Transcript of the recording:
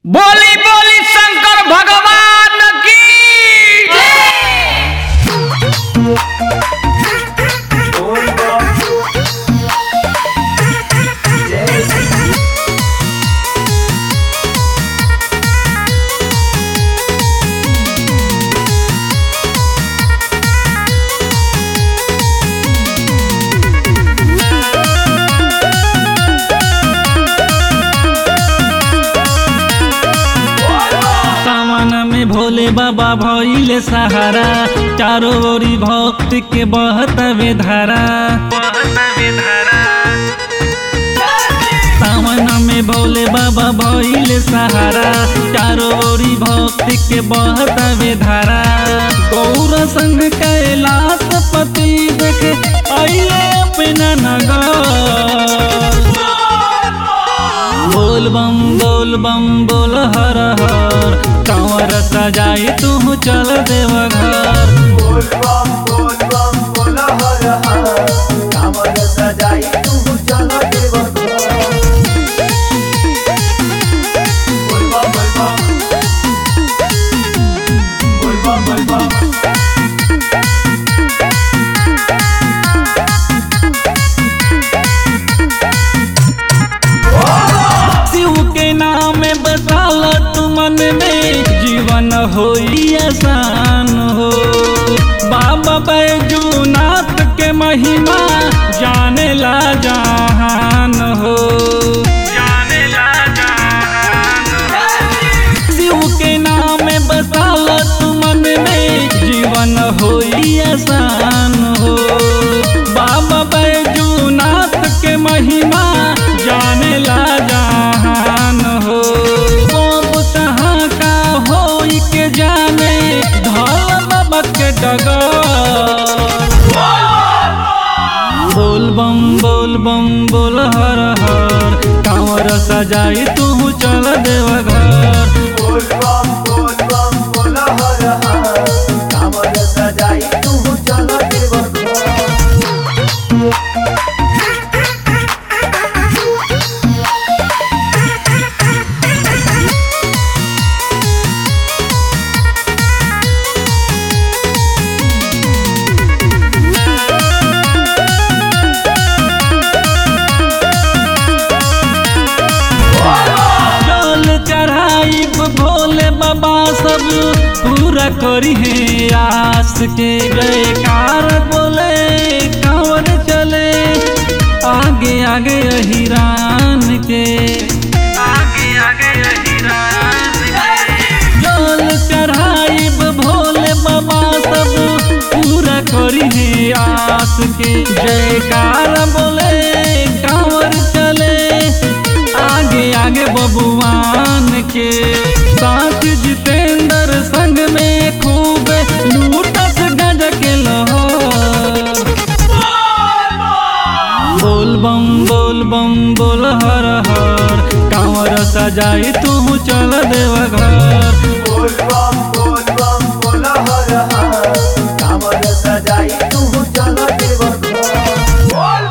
बोली बोली शंकर भगवान की सावन में भोले बाबा भइले सहारा चारों ओरी भक्त के बहतवे धारा सावन में भोले बाबा भइले सहारा चारों ओरी भक्त के बहतवे धारा गौर संग कैलाश पति देखे अइले अपना नगर बोल बम बोल बम बोल हर हर कंवर सजाई तू चल देव घर शिव के नाम बसाल तू मन में जीवन होई आसान हो बाबा बैजूनाथ के महिमा जाने ला जहान हो जाने ला जहान शिव के नाम बसाल तू मन में जीवन होई आसान हो बाबा बैजूनाथ के महिमा जाने ला जहान हो कब कहाँ का हो के जाने धल बाबा के डगर बोल बम बोल बम बोल हर हर कांवर सजाई तू चल देव घर जल चढ़ाई भोले बाबा सब पूरा करी है आस के जयकार बोले कांवर चले आगे आगे हिरान के आगे आगे हिरान जल चढ़ाई भोले बाबा सब पूरा करी है आस के जयकार बोले कांवर चले आगे आगे बबुआन के साथ जितेंद्र संग में खूब लूटस गज के लहर बोल बम बोल बम बोल हर हर कांवर सजाई तू चल देव घर बोल बम